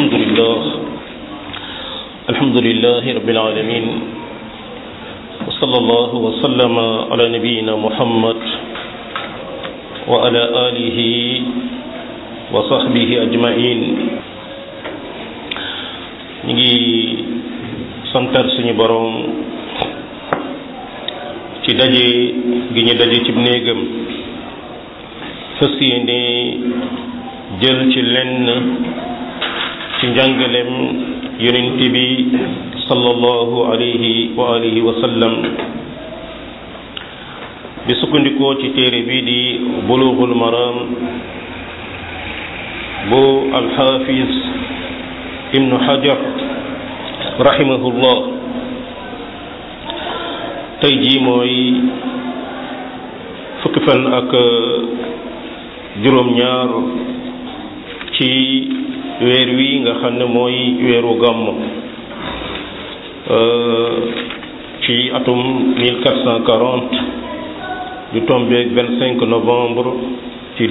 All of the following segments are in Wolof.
الحمد لله الحمد لله رب العالمين وصلى الله وسلم على نبينا محمد وعلى آله وصحبه أجمعين نجي santar suñu borom ci daje gi ñu daje ci néegam fas yéene jël ci lenn ci njàngalem yonent bi sallallahu alayhi wa alihi wa sallam di sukkandikoo ci téere bi di bulughul maram bu alxaafis ibnu hajar rahimahullah tey jii mooy fukki fan ak juróom-ñaar ci weer wi nga xam ne mooy weeru gàmm ci atum 1440 du tombeeg 25 novembre ci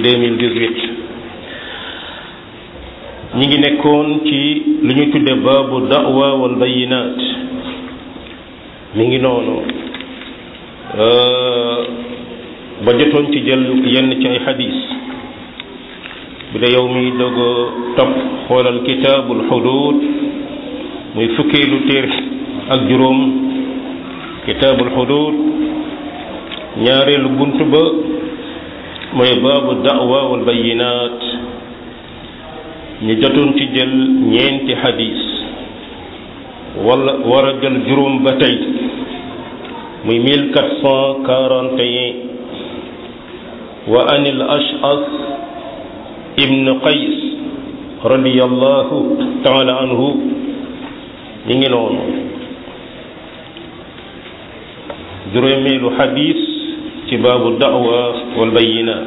2018 ñi ngi nekkoon ci lu ñu tudde baabu da'wa wal bayinaat mi ngi noonu ba jotoon ci jël yenn ci ay xadis bu dee yow mi doog a topp xoolal kitaabul xuduud muy fukkeelu téere ak juróom kitaabul xuduud ñaareelu bunt ba mooy baabu da'wa wal bayinaat ñu jotoon ci jël ñeenti xadis wala war a jël juróom ba tey muy 1441 wa anil ash'as ibn qays radiyallahu taala anhu ñi ngi noonu juróomeelu xadis ci baabu da'wa wal bayyinaat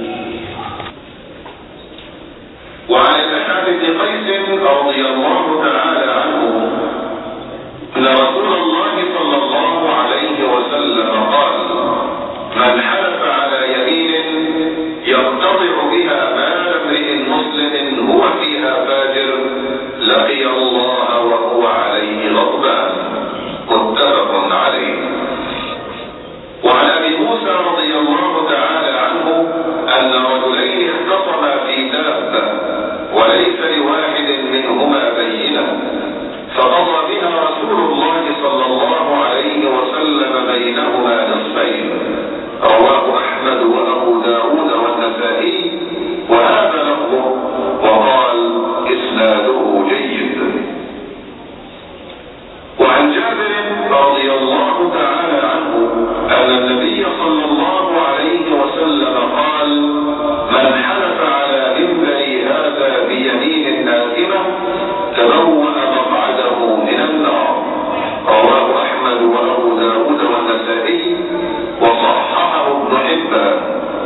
وعن الأشعث بن قيس رضي الله تعالى عنه أن رسول الله صلى الله عليه وسلم قال من حلف على يمين يرتضع بها مال امرئ مسلم هو فيها فاجر لقي الله وهو عليه غضبان متفق عليه وعن ابي موسى رضي الله تعالى عنه ان رجلين اختصما في دابه وليس لواحد منهما بينه فقضى بها رسول الله صلى الله عليه وسلم بينهما نصفين رواه احمد وابو داود والنسائي وهذا لفظه وقال اسناده جيد وعن جابر رضي الله تعالى عنه ان النبي صلى الله عليه وسلم قال من حلف على منبري هذا بيمين ناكبه تبوأ مقعده من النار رواه احمد وابو داود والنسائي وصححه ابن حبان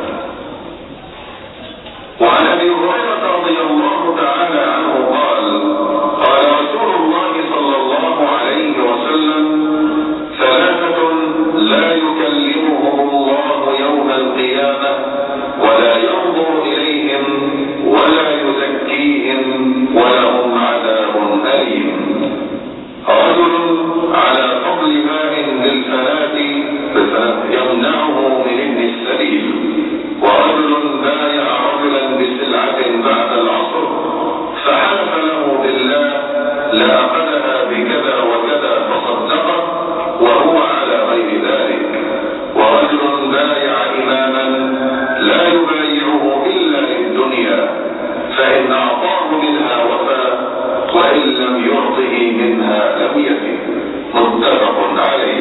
وعن ابي هريره رضي الله تعالى عنه قال قال رسول الله صلى الله عليه وسلم ثلاثه لا يكلمهم الله يوم القيامه ولا ينظر اليهم ولا يزكيهم ولهم عذاب اليم رجل على فضل ماء للفلاة يمنعه من ابن السبيل ورجل بايع رجلا بسلعة بعد العصر فحلف له بالله لأخذها بكذا وكذا فصدقه وهو على غير ذلك ورجل بايع إماما لا يبايعه إلا للدنيا فإن أعطاه منها وفى وإن لم يعطه منها لم يفي متفق عليه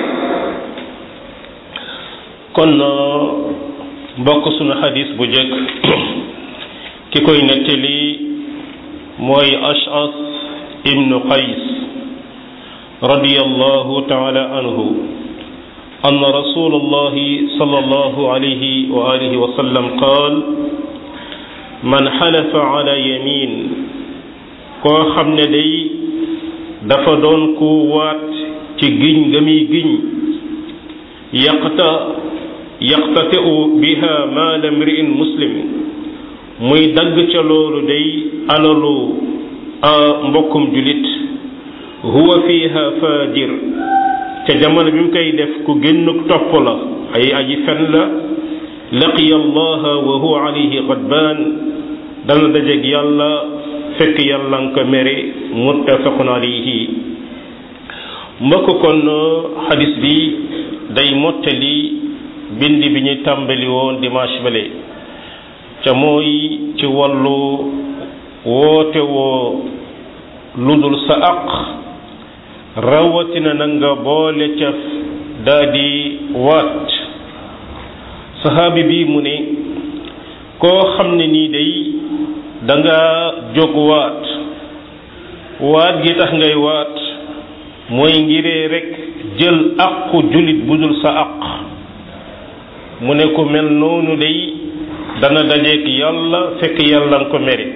kon mbokk sunu xadis bu jëkk ki koy nettali mooy ash'as ibnu qays radiyallahu taala anhu أن رسول الله صلى الله عليه وآله وسلم قال من حلف على يمين koo xam ne day dafa doon ku waat ci giñ ga muy giñ yaqta yaqtati'u biha maala mri'in muslim muy dagg ca loolu day alalu mbokkum julit huwa fiha fajir ca jamono bi mu koy def ku génn topp la ay aji fen la laqiya allaha wa huwa alayhi ghadban dana dajeeg yàlla fekk yàlla nga ko mere muttafaqun alayhi mbokk kon xadis bi day mottali bind bi ñu tàmbali woon dimanche bale ca mooy ci wàllu woote woo ludul sa aq rawatina na nga boole ca daa di waat sahaabi bi mu ne koo xam ne nii day da nga jóg waat waat gi tax ngay waat mooy ngiree rek jël aqu jullit bu dul sa aq mu ne ku mel noonu day dana dajeek yàlla fekk yàlla nga ko mere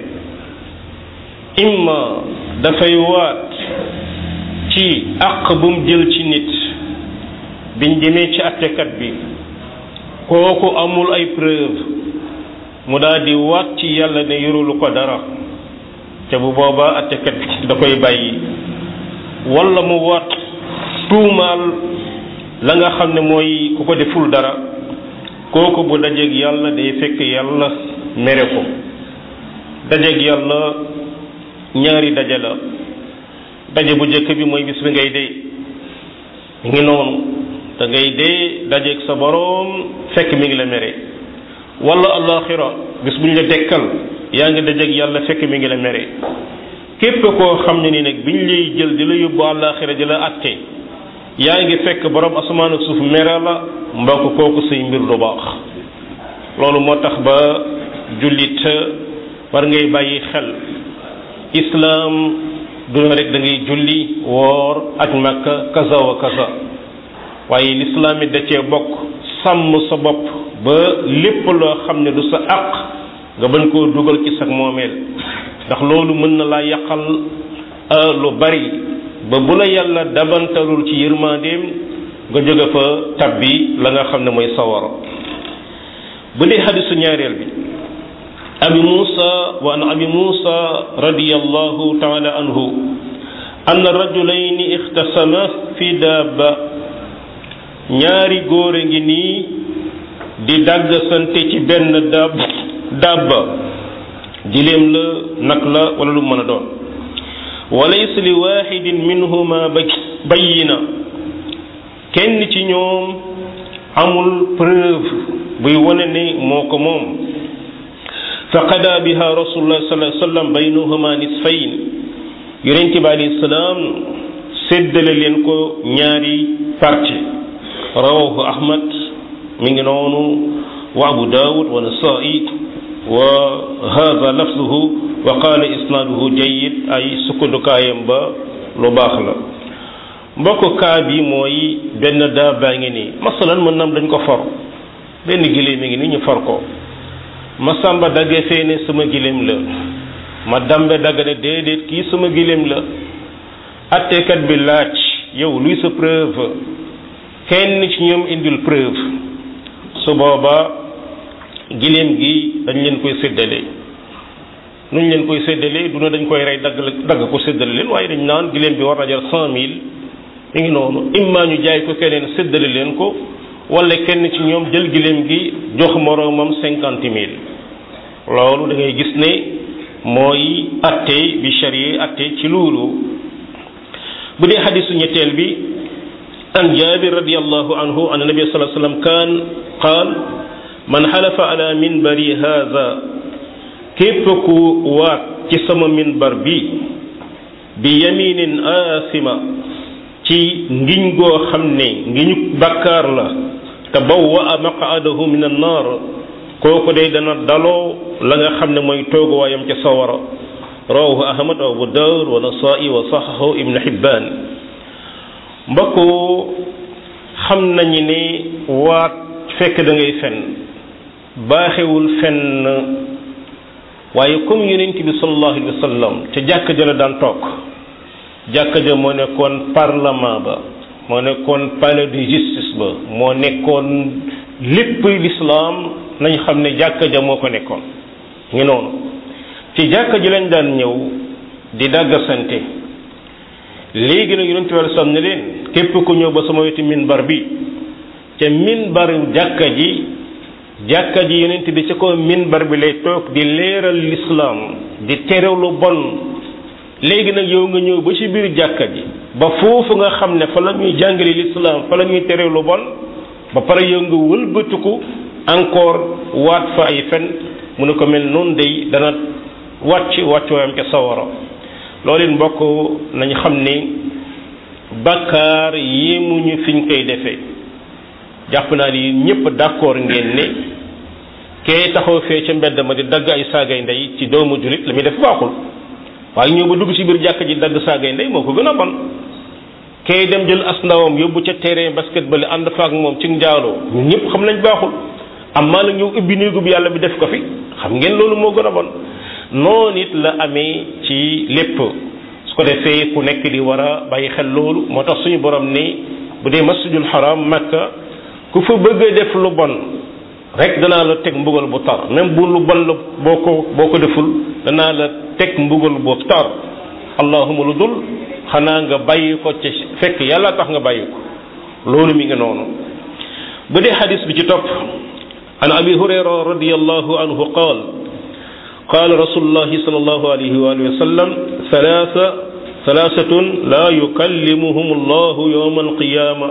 imma dafay waat ci àq bu mu jël ci nit biñ demee ci attekat bi kooku amul ay preuve mu daal di waat ci yàlla ne yorulu ko dara te bu boobaa attekat bi da koy bàyyi walla mu waat tuumaal la nga xam ne mooy ku ko deful dara kooku bu dajeeg yàlla day fekk yàlla mere ko dajeeg yàlla ñaari daje la daje bu njëkk bi mooy bis bi ngay dee ngi noonu da ngay dee dajeeg sa boroom fekk mi ngi la mere wala alaxira bis bu ñu la dekkal yaa ngi dajeeg yàlla fekk mi ngi la mere képp koo xam ne ni nag bi ñu lay jël di la yóbbu alaxira di la atte yaa ngi fekk borom asamaan ak suuf mere la mbokk kooku say mbir du baax loolu moo tax ba jullit war ngay bàyyi xel islaam du rek da ngay julli woor ak makka kaza wa kaza waaye lislaam it da cee bokk sàmm sa bopp ba lépp loo xam ne du sa àq nga bañ koo dugal ci sa moomeel ndax loolu mën na laa yàqal lu bari ba bu la yàlla dabantalul ci yërmandeem nga jóge fa tabbi la nga xam ne mooy sawara bu dee xadisu ñaareel bi abi muusa wa an abi muusa radiyallahu taala anhu anna rajulayni ixtasama fi dabba ñaari góor a ngi nii di dàgg sante ci benn dab dabba giléem la nag la wala lu mën a doon walaysa li waxidin minhuma bayina kenn ci ñoom amul preuve buy wane ne moo ko moom fa qada biha rasulullah sallallahu alayhi wasallam baynahuma nisfayn yonente bi alayhi salaam séddale leen ko ñaari parti rawahu ahmad mi ngi noonu wa abu dawud wa nasai wa hada lafzuhu wa qala isnaaduhu jayyid ay sukkandukaayam ba lu baax la mbokk kaa bi mooy benn daa baa ngi nii masalan mën nam dañ ko for benn giléem mi ngi nii ñu for ko ma sàmba dagge fee ne sama giléem la ma dambe dagg ne déedéet kii sama giléem la attekat bi laaj yow luy sa preuve kenn ci ñoom indil preuve su boobaa giléem gi dañ leen koy séddale nuñ leen koy séddale du ne dañ koy rey dagg dagg ko séddale leen waaye dañ naan giléem bi war na jar cent mille mi ngi noonu imma ñu jaay ko keneen séddale leen ko wala kenn ci ñoom jël giléem gi jox moroomam cinquante mille loolu da ngay gis ne mooy atte bi charia atte ci loolu bu dee xadisu ñetteel bi an jabir radiallahu anhu an nabi sallallahu alayhi wasallam kaan qaal man xalafa ala minbari hadha képp ku waat ci sama minbar bi bi yaminin asima ci ngiñ goo xam ne ngiñu bakkaar la te bawwa maqaadahu min annar kooku day dana daloo la nga xam ne mooy tooguwaayam ca sawara rawahu ahmad wa abu dawud wa nasai wa sahahu ibn hibban mbokk xam nañu ne waat fekk da ngay fen baaxewul fenn waaye comme yonent bi sallallahu alayhi wa sallam ca jàkka ja la daan toog jàkka ja moo nekkoon parlement ba moo nekkoon palais de justice ba moo nekkoon lépp l'islam nañ xam ne jàkka ja moo ko nekkoon ngi noonu ci jàkka ji lañ daan ñëw di dàggasante léegi nag yonent bi sam ne leen képp ku ñëw ba sama wetu minbar bi ca minbar jàkka ji jàkka ji yonent bi ci ko minbar bi lay toog di leeral lislaam di terew lu bon léegi nag yow nga ñëw ba ci biir jàkka ji ba foofu nga xam ne fa la ñuy jàngale lislaam fa la ñuy terew lu bon ba pare yow nga wëlbatiku encore waat fa ay fen mu ne ko mel noonu day dana wàcc wàccuwaayam ca sawara loolu it mbokk nañ xam ni bakkaar yéemuñu fiñ koy defee jàpp naa ni ñëpp d'accord ngeen ne kee taxaw fee ca mbedd ma di dagg ay saagay ndey ci doomu julit la muy def baaxul waaye ñëw ba dugg ci biir jàkk ji dagg saagay ndey moo ko gën a bon kee dem jël as ndawam yóbbu ca terrain basketball ànd fa ak moom ci njaaloo ñun ñëpp xam nañ baaxul am maa la ñëw ubbi néegub yàlla bi def ko fi xam ngeen loolu moo gën a bon noonu it la amee ci lépp su ko defee ku nekk di war a bàyyi xel loolu moo tax suñu borom ni bu dee masjidul haram makka ku fa bëgg a def lu bon rek danaa la teg mbugal bu tar même bu lu bon la boo ko boo ko deful danaa la teg mbugal bu tar allahuma lu dul xanaa nga bàyyi ko ci fekk yàlla tax nga bàyyi ko loolu mi ngi noonu bu dee xadis bi ci topp an abi hurayra radiallahu anhu qaal قال رسول الله صلى الله عليه وآله وسلم ثلاثة ثلاثة لا يكلمهم الله يوم القيامة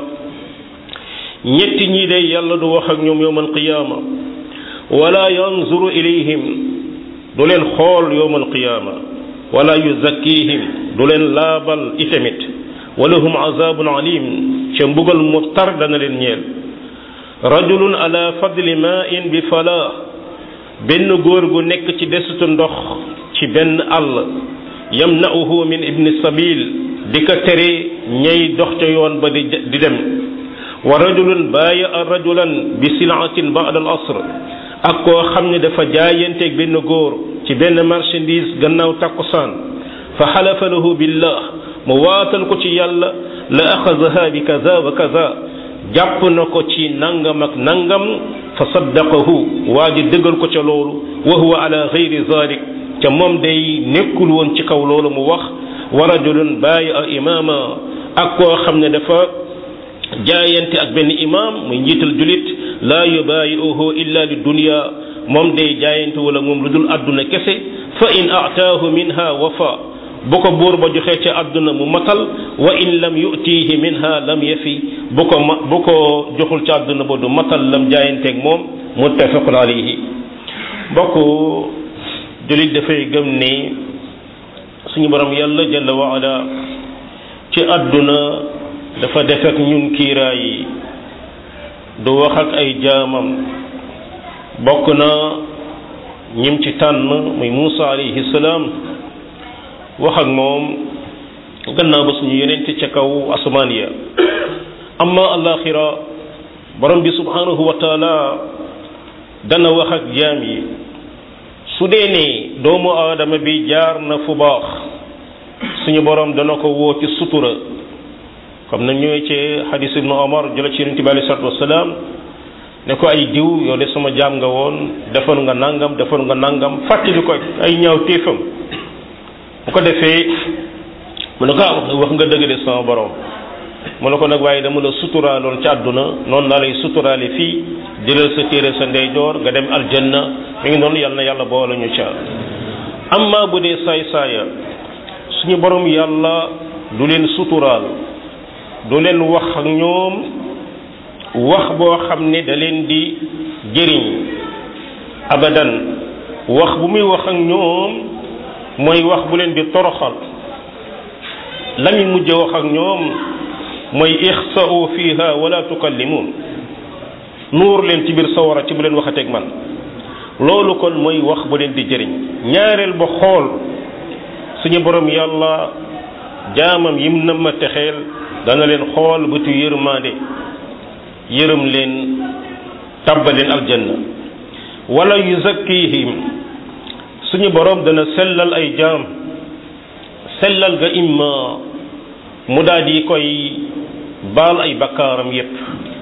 ñetti ñi de yàlla du wax ak ñoom yowm alqiyaama wala yanzuru ilayhim du leen xool yowm alqiyaama wala yuzakkihim du leen laabal itamit walahum azabun alim ca mbugal mu tar dana leen ñeel rajulun ala fadli ma'in bi falaa benn góor gu nekk ci desitu ndox ci benn àll yamna'uhu min ibni sabil di ko tere ñay dox ca yoon ba di di dem wa rajulun baayaa rajulan bi silaatin ba'da al asr ak koo xam ne dafa jaayanteeg benn góor ci benn marchandise gannaaw takkusaan fa xalafa lahu billah mu waatal ko ci yàlla la axazaha bi kaza wa kaza jàpp na ko ci nangam ak nangam fa saddaqahu waa ji dëggal ko ca loolu wa huwa ala gayri zalik ca moom day nekkul woon ci kaw loolu mu wax wa rajulun baayaa imaama ak koo xam ne dafa jaayante ak benn imam muy njiital julit laa yubaayi'uhu illa li dunya moom day jaayante wala moom lu dul àdduna kese fa in ataahu minha wafa bu ko buur ba joxee ca àdduna mu matal wa in lam yu'tihi minha lam yafi bu ko ma bu ko joxul ca àdduna ba du matal lam jaayanteeg moom muttafaqun alayhi mbokk julit dafay gëm ni suñu borom yàlla jalla wa ala ci àdduna dafa def ak ñun kiiraay yi du wax ak ay jaamam bokk na ñim ci tànn muy Muusa alayhi salaam wax ak moom gannaaw ba suñu yonent ca kaw asamaan ya amma alaxira borom bi subhanahu wa taala dana wax ak jaam yi su dee ne doomu aadama bi jaar na fu baax suñu borom dana ko woo ci sutura comme na ñëwee ci xadis ibnu omar jëla ci yonent bi alei salatu wasalaam ne ko ay diw yow de sama jaam nga woon defoon nga nangam defoon nga nangam fàttali ko ay ñaaw téefam bu ko defee mu ne ko ah wax nga dëgg de sama borom mu ne ko nag waaye dama la suturaaloon ci àdduna noonu laa lay suturaale fii jëlal sa téere sa ndeyjoor nga dem aljanna mi ngi noonu yàlla na yàlla boole ñu ca amma bu dee saay saaya suñu borom yàlla du leen suturaal du leen wax ak ñoom wax boo xam ne da leen di jëriñ abadan wax bu muy wax ak ñoom mooy wax bu leen di toroxal la muy mujj wax ak ñoom mooy ixsa'u fiha wala tukallimun nuur leen ci biir sawara ci bu leen waxateeg man loolu kon mooy wax bu leen di jëriñ ñaareel ba xool suñu borom yàlla jaamam yim na ma texeel dana leen xool bëtu yërmande yërëm leen tàbbal leen aljanna wala yuzakkihim suñu borom dana sellal ay jaam sellal ga imma mu daal di koy baal ay bakkaaram yépp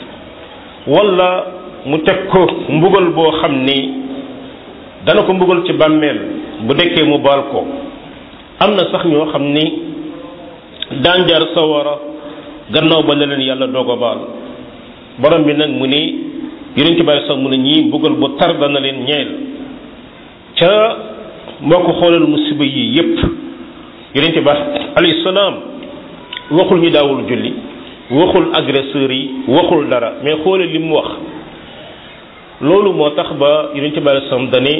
wala mu teg ko mbugal boo xam ni dana ko mbugal ci bàmmeel bu dekkee mu baal ko am na sax ñoo xam ni daan jaar sawara gannaaw ba la leen yàlla doog a baal borom bi nag mu ni yonent bi sax mu ne ñii mbugal bu tar dana leen ñeel ca moo ko xoolal musiba yii yépp yonent ba alayhi salaam waxul ñu daawul julli waxul agresseurs yi waxul dara mais xoolal li mu wax loolu moo tax ba yonent bi alayhi salaam dane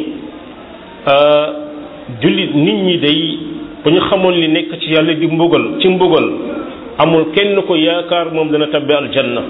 jullit nit ñi day bu ñu xamoon li nekk ci yàlla di mbugal ci mbugal amul kenn ko yaakaar moom dana tabbi aljanna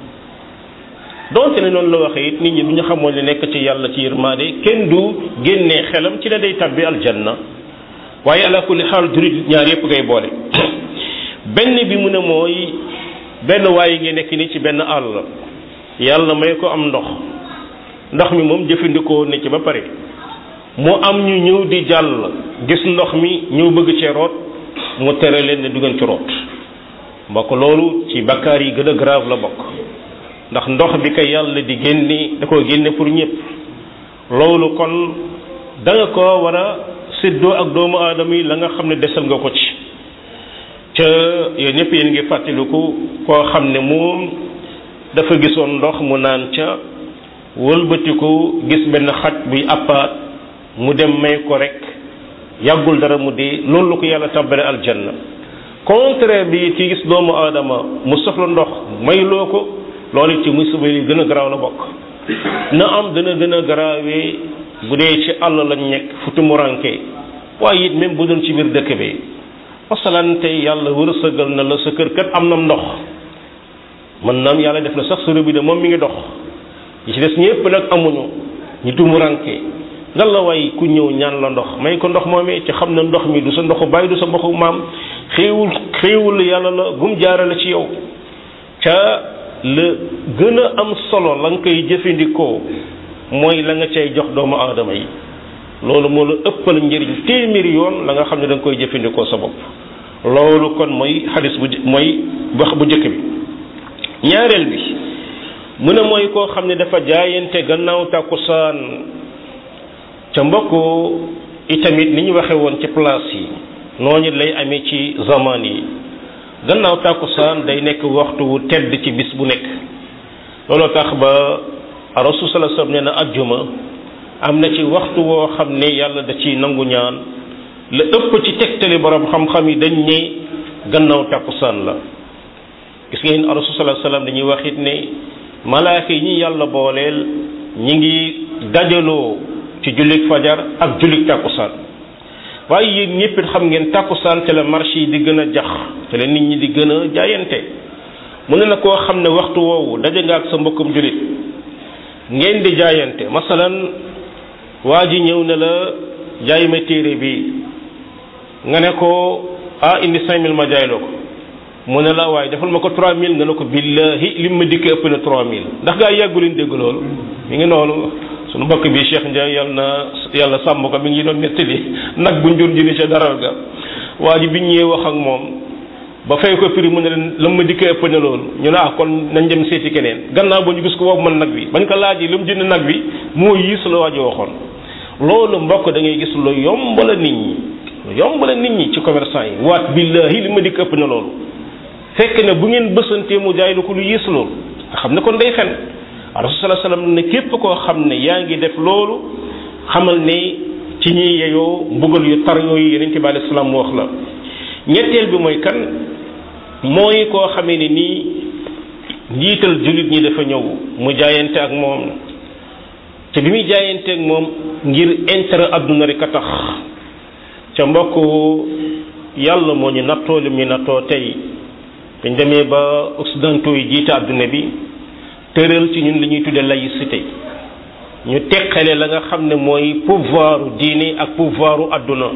donte ne noonu la waxee it nit ñi bu ñu xamoon li nekk ci yàlla ci yërmaade kenn du génnee xelam ci la day tabbi aljanna waaye ala kulli xaal jullit ñaar yépp ngay boole benn bi mu ne mooy benn waaye ngi nekk ni ci benn àll yàlla may ko am ndox ndox mi moom jëfandikoo ne ci ba pare mu am ñu ñëw di jàll gis ndox mi ñëw bëgg cee root mu tere leen ne du ngeen ci root mbokk loolu ci bakkaar yi gën a grave la bokk ndax ndox bi kay yàlla di génne da koo génne pour ñëpp loolu kon da nga ko war a séddoo ak doomu aadama yi la nga xam ne desal nga ko ci ca yéen ñëpp yéen ngi fàttaliku koo xam ne moom dafa gisoon ndox mu naan ca wëlbatiku gis benn xaj buy appaat mu dem may ko rek yàggul dara mu dee loolu la ko yàlla tàbbale aljanna contraire bi ci gis doomu aadama mu soxla ndox may loo ko loolu ci musiba yi gën a garaaw la bokk na am dana gën a garaawee bu dee ci àll lañ nekk fu tumuranke waaye it même bu doon ci biir dëkk bi masalan tey yàlla wërsëgal na la sa kër kat am na ndox mën naam yàlla def na sax sa robinet moom mi ngi dox yi ci des ñëpp nag amuñu ñu tumuranke nga la way ku ñëw ñaan la ndox may ko ndox moomee ci xam na ndox mi du sa ndoxu bàyyi du sa ndoxu maam xéewul xéewul yàlla la bu mu jaarale ci yow ca la gën a am solo la nga koy jëfandikoo mooy la nga cay jox doomu aadama yi loolu moo la ëppal njëriñ téeméeri yoon la nga xam ne da nga koy jëfandikoo sa bopp loolu kon mooy xadis bu mooy wax bu njëkk bi ñaareel bi mu ne mooy koo xam ne dafa jaayante gannaaw tàkkusaan ca mbokk itamit ni ñu waxe woon ci place yi noonu lay amee ci zaman yi gannaaw tàkkusaan day nekk waxtu wu tedd ci bis bu nekk looloo tax ba rasul sallallahu alayhi wasallam nee na ajjuma am na ci waxtu woo xam ne yàlla da ci nangu ñaan la ëpp ci tegtali borom xam-xam yi dañ ne gannaaw tàkkusaan la gis ngeen rasul sallallahu alayhi wasallam dañuy wax it ne malaaka yi ñi yàlla booleel ñi ngi dajaloo ci jullik fajar ak jullik tàkkusaan waaye yéen ñëpp it xam ngeen tàkkusaan te la marché yi di gën a jax te la nit ñi di gën a jaayante mu ne na koo xam ne waxtu woowu daje nga ak sa mbokkum jullit ngeen di jaayante masalan waa ji ñëw ne la jaay ma téere bi nga ne ko ah indi cinq mille ma jaay la ko mu ne la waaye defal ma ko trois mille nga ne ko billahi lim ma dikkee ëpp na trois mille ndax gaa yàggu leen dégg loolu mi ngi noonu sunu mbokk bi Cheikh Ndiaye yàlla na yàlla sàmm ko mi ngi doon nettali nag bu njur jëni ca daral ga waa ji bi ñëwee wax ak moom ba fay ko prix mu ne leen la ma dikkee ëpp na loolu ñu ne ah kon nañ dem seeti keneen gannaaw ba ñu gis ko woowu man nag bi bañ ko laajee lu mu jënd nag bi moo yiis la waa ji waxoon loolu mbokk da ngay gis lu yomb la nit ñi lu yomb la nit ñi ci commerçant yi waat billahi li ma dikk ëpp na loolu fekk ne bu ngeen bësantee mu jaay la ko lu yiis loolu nga xam ne kon day fen rasul sallallahu alayhi wasallam ne képp koo xam ne yaa ngi def loolu xamal ne ci ñi yeyoo mbugal yu tar yooyu yeneen bi alayhi salaam wax la ñetteel bi mooy kan mooy koo xamee ne nii njiital jullit ñi dafa ñëw mu jaayante ak moom te bi muy jaayante ak moom ngir intérêt adduna rek a tax ca mbokk yàlla moo ñu nattoo lim ñu nattoo tey dañ demee ba occidentaux yi jiite adduna bi tëral ci ñun li ñuy tuddee laïcité ñu teqale la nga xam ne mooy pouvoiru diine ak pouvoiru adduna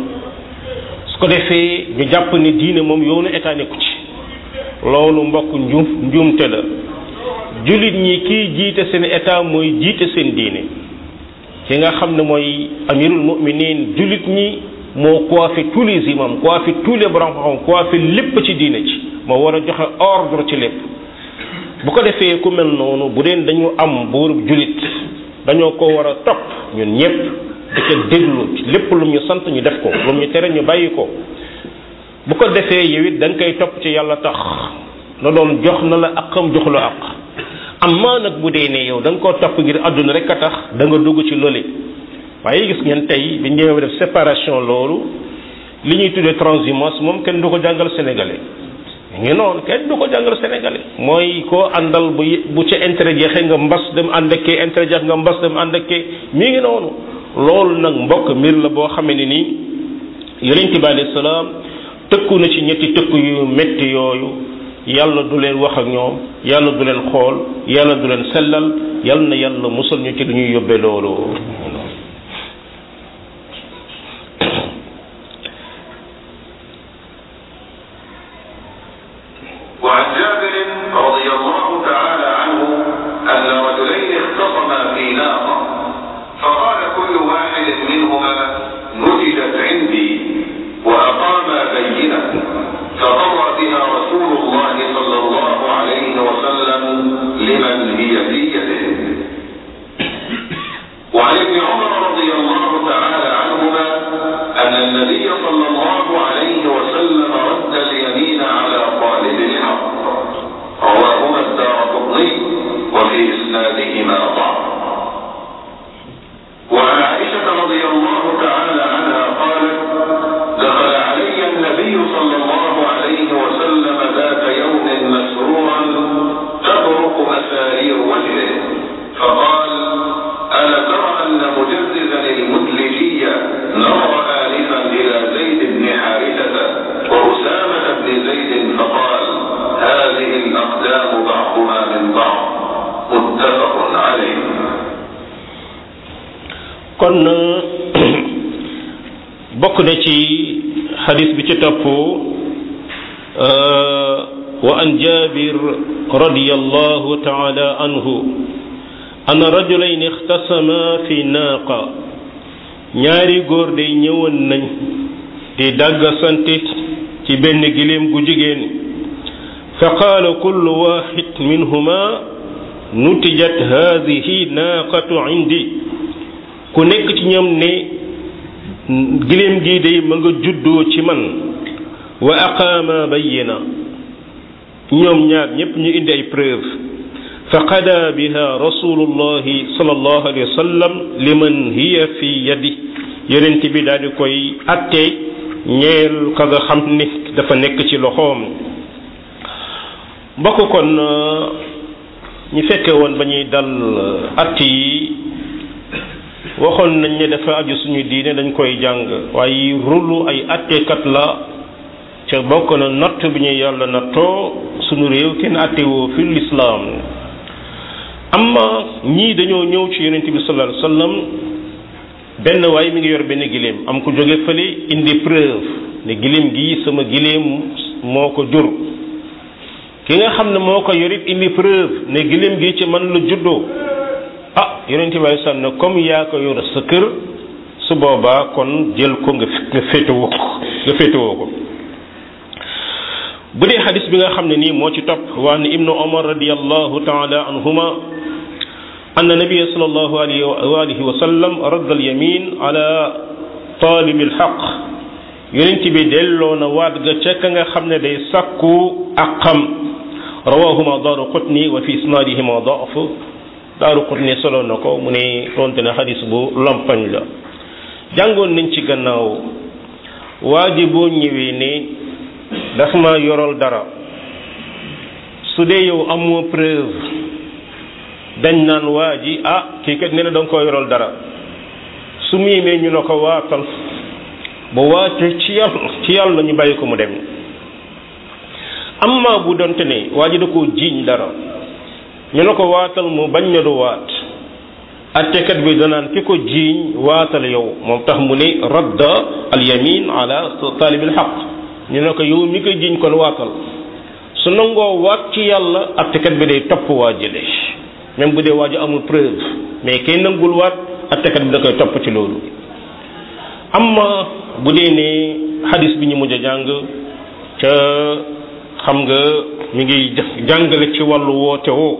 su ko defee ñu jàpp ne diine moom yoonu état nekku ci loolu mbokk njuum njuumte la jullit ñi kiy jiite seen état mooy jiite seen diine ki nga xam ne mooy amirul muminin jullit ñi moo coiffé tous les imams coiffé tous les borom xam coiffé lépp ci diine ci moo war a joxe ordre ci lépp bu ko defee ku mel noonu bu deen dañu am buurub jullit dañoo ko war a topp ñun ñëpp di ko déglu lépp lu ñu sant ñu def ko lu ñu tere ñu bàyyi ko bu ko defee yow it da nga koy topp ci yàlla tax na doon jox na la aqam jox la aq amma nag bu dee ne yow da nga koo topp ngir àdduna rek a tax da nga dugg ci loole waaye gis ngeen tey bi ñëwee def séparation loolu li ñuy tuddee transhumance moom kenn du ko jàngal sénégalais ngi noonu kenn du ko jàngal sénégalais mooy koo àndal bu bu ca intérêt jeexee nga mbas dem ànd ak kee intérêt jeex nga mbas dem ànd ak kee mi ngi noonu loolu nag mbokk mbir la boo xamee ne nii yonent bi alayhi salaam tëkku na ci ñetti tëkku yu métti yooyu yàlla du leen wax ak ñoom yàlla du leen xool yàlla du leen sellal yàlla na yàlla musal ñu ci lu ñuy yóbbee loolu وعن جابر رضي الله تعالى عنه أن رجلين اختصما في ناقة فقال كل واحد منهما نتجت عندي وأقاما بينة فقضى بها رسول الله صلى الله عليه وسلم لمن هي في يده وعن ابن عمر رضي الله تعالى عنهما أن النبي صلى الله عليه وسلم رد اليمين على طالب الحق رواهما الدارقطني وفي إسنادهما ضعف وعن عائشة رضي الله تعالى عنها قالت دخل علي النبي صلى الله عليه وسلم ذات يوم مسرورا تبرق مسارير وجهه فقال ألا ترى أن مجززا المدلجية نظر آنفا إلى زيد بن حارثة وأسامة بن زيد فقال هذه الأقدام بعضها من بعض متفق عليه kon bokk na ci xadis bi ci topp wa an jabir radiyallahu taala anhu anna rajulayn ixtasama fi naaqa ñaari góor day ñëwoon nañ di dàggasante ci benn giléem gu jigéen fa qaala kullu waxid minhuma nutijat hadihi naaqatu indi ku nekk ci ñoom ne giléem gii day ma nga juddoo ci man wa aqaama bayyina ñoom ñaar ñépp ñu indi ay preuve fa qada biha rasulullahi sallallahu alayhi wa sallam liman hiya fi yadi yonent bi daal di koy atte ñeel ka nga xam ni dafa nekk ci loxoom mbokk kon ñu fekke woon ba ñuy dal att yi waxoon nañ ne dafa aju suñu diine dañ koy jàng waaye rulu ay attekat la ca bokk na natt bi ñu yàlla nattoo suñu réew kenn attewoo fi lislaam amma ñii dañoo ñëw ci yonent bi sallallahu alayhi wasallam benn waay mi ngi yor benn giléem am ko jóge fële indi preuve ne giléem gi sama giléem moo ko jur ki nga xam ne moo ko yorit indi preuve ne giléem gi ci man la juddoo ah yonent bi alei salaam ne comme yaa ko yor sa kër su boobaa kon jël ko nga nga féetewoo ko nga féetewoo ko bu dee xadis bi nga xam ne nii moo ci topp waa ne ibnu omar radiallahu taala anhuma anna nabia sal allahu alayhi wa alihi wa sallam radda al yamin ala talibi alxaq yonent bi delloo na waat ga ca ka nga xam ne day sàkku aqam rawahuma daaru qutni wa fi isnaadihima daaf daaru qutni solo na ko mu ne tonte na xadis bu lompañ la jàngoon nañ ci gannaaw waa ji boo ñëwee ne daf ma yoral dara su dee yow amoo preuve dañ naan waa ji ah kii kat nee na da nga ko yoral dara su mu yemee ñu ne ko waatal ba waate ci yàlla ci yàlla ñu bàyyi ko mu dem amma bu donte ne waa ji da koo jiiñ dara ñu ne ko waatal mu bañ na du waat attekat bi danaan ki ko jiiñ waatal yow moom tax mu ne radda al yamin ala taalibil xaq ñu ne ko yow mi ko jiiñ kon waatal su nangoo waat ci yàlla attekat bi day topp waa jële même bu dee waa ji amul preuve mais kay nangul waat attekat bi da koy topp ci loolu amma bu dee ne xadis bi ñu mujj a jàng ca xam nga mi ngi jàngale ci wàllu woote woo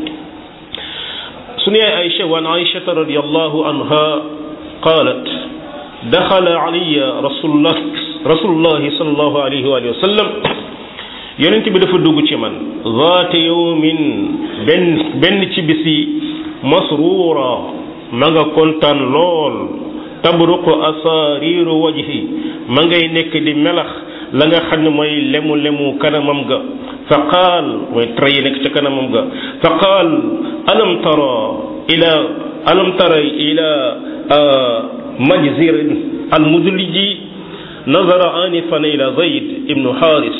سني عائشة وعن عائشة رضي الله عنها قالت دخل علي رسول الله rasulullahi sallallahu alayhi wa sallam yonent bi dafa dugg ci man zaata yawmin benn benn ci bis yi masruura ma nga kontaan lool tabruqu asaariru wajhi ma ngay nekk di melax la nga xam ne mooy lemu lemu kanamam ga fa qaal mooy tra yi nekk ca kanamam ga fa qaal alam tara ila alam tara ila majzir al mudliji nazara anifan ila zayd ibnu haris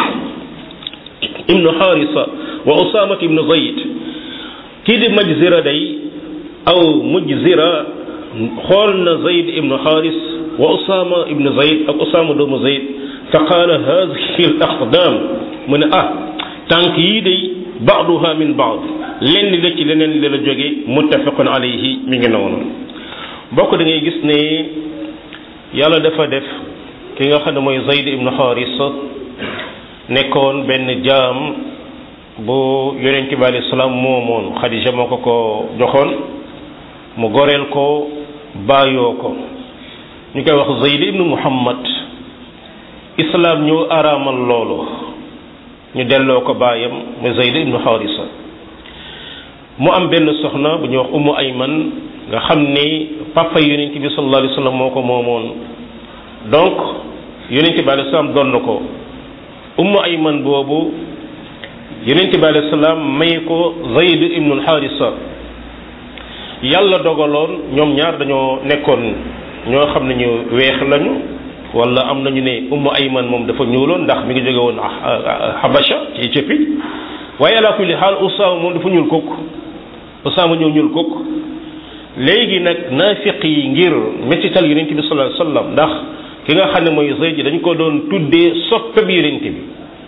ibnu harisa wa usamat ibnu zayd kii di majzira day aw mujzira xool na zayd ibnu haris wa usama ibnu zayd ak usama doomu zayd fa qaala hadihi al aqdam mu ne ah tànk yii day baaduha min baad lenn la ci leneen li la jóge muttafaqun alayhi mi ngi noonu bokk da ngay gis ne yàlla dafa def ki nga xam ne mooy zayd ibnu haris nekkoon benn jaam bu yonent bi alayhi salaam moomoon xadija moo ko ko joxoon mu goreel ko bàyyoo ko ñu koy wax zayd ibnu muhammad islaam ñoo araamal loolu ñu delloo ko baayam mu zayd ibnu xaarisa mu am benn soxna bu ñuy wax ummu ayman nga xam ni papa yonent bi sallallahu alayhi wa sallam moo ko moomoon donc yonent bi alayhi salaam doon na ko ummu ayman boobu yonent bi alayhi salaam may ko zayd ibnu xaarisa yàlla dogaloon ñoom ñaar dañoo nekkoon ñoo xam ne ñu weex lañu wala am nañu ne ummu ayman moom dafa ñuuloon ndax mi ngi jóge woon habasha ci Éthiopie waaye ala kulli xaal usaama moom dafa ñuul kukk usaama ñëw ñuul kukk léegi nag naafiq yi ngir mettital yonent bi sallallahu alayhi wasallam ndax ki nga xam ne mooy Zayd dañ ko doon tuddee soppeb yonent bi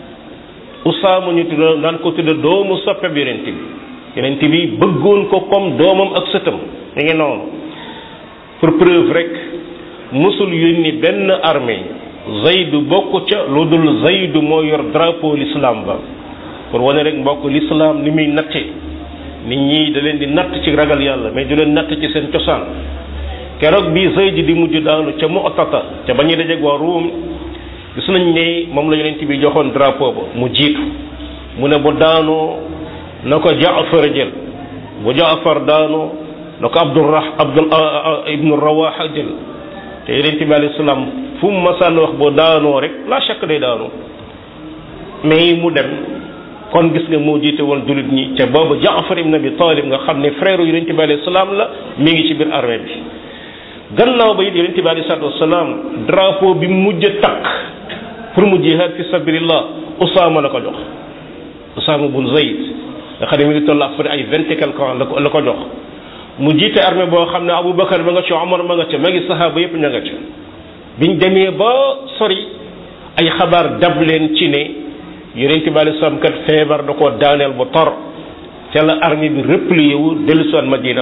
usaama ñu tudd daan ko tudde doomu soppeb yonent bi yonent bi bëggoon ko comme doomam ak sëtam mi ngi noonu pour preuve rek musul yónni benn armée zaydu bokk ca lu dul zaydu moo yor drapeau l'islam ba pour wane rek mbokk l'islam ni muy natte nit ñi da leen di natt ci ragal yàlla mais du leen natt ci seen cosaan keroog bi zayd di mujj daanu ca mu'tata ca ba ñuy dajeeg waa ruum gis nañ ne moom la yonent bi joxoon drapeau ba mu jiitu mu ne bu daanoo na ko jaafar jël bu jaafar daanoo na ko abdurrah abdul ibnu rawaha jël te yonent bi alayhi salaam fu mu masaan wax boo daanoo rek la chaque day daanoo mais mu dem kon gis nga moo jiite woon jullit ñi te boobu Jaafar ibn Abi Talib nga xam ne frère yonent bi alayhi salaam la mi ngi ci biir armée bi gannaaw ba it yonent bi alayhi salaatu wasalaam drapeau bi mujj a takk pour mu jihaad fi sabilillah Usaama la ko jox Usaama bun Zayd nga xam ne mi ngi toll après ay vingt et quelque ans la ko la ko jox mu jiite armée boo xam ne Aboubacar ma nga ca Omar ma nga ca magi sahaaba yépp ña nga ca biñ demee ba sori ay xabaar dab leen ci ne yonent bi alei salaam kat feebar da koo daaneel bu tor ca la armée bi replié wu dellu si waat Madina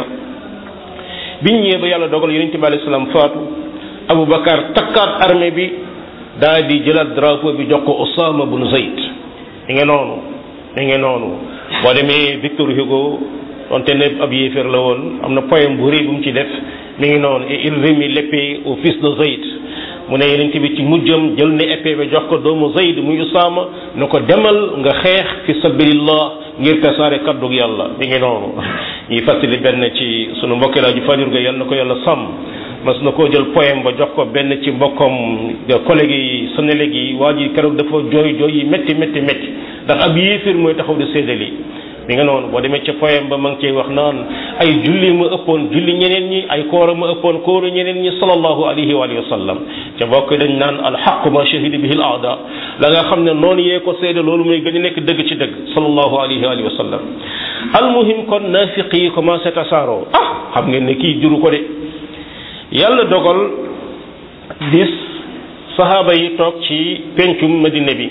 biñ ñëwee ba yàlla dogal yonent bi alei salaam faatu Aboubacar takkaat armée bi daal di jëlaat drapeau bi jox ko Osama bun Zayd mi ngi noonu mi ngi noonu boo demee Victor Hugo donte ne ab yéeféer la woon am na poème bu rëy bu mu ci def mi ngi noonu et il remit l'épée au fils de Zayd mu ne yeneen bi ci mujjam jël ne épée bi jox ko doomu Zayd muy Usaama ne ko demal nga xeex fi sabilillah ngir tasaare kaddug yàlla mi ngi noonu ñuy fàttali benn ci sunu mbokki laa ju fajur ga yàlla na ko yàlla sàmm mas na koo jël poème ba jox ko benn ci mbokkam collègue yi Sénégal yi waa ji keroog dafa jooy jooy yi métti métti métti ndax ab yéeféer mooy taxaw di séddali mi nga noonu boo demee ca poème ba ma ngi cey wax naan ay julli ma ëppoon julli ñeneen ñi ay koora ma ëppoon kóoru ñeneen ñi sallallahu alayhi wa alihi wa sallam ca bokk dañ naan alxaq ma shahida bihi al aada la nga xam ne noonu yee ko seede loolu mooy gën a nekk dëgg ci dëgg sallallahu alayhi wa alihi wa sallam almuhim kon naafiq yi commencé tasaaroo ah xam ngeen ne kii juru ko de yàlla dogal bis sahaaba yi toog ci pencum madina bi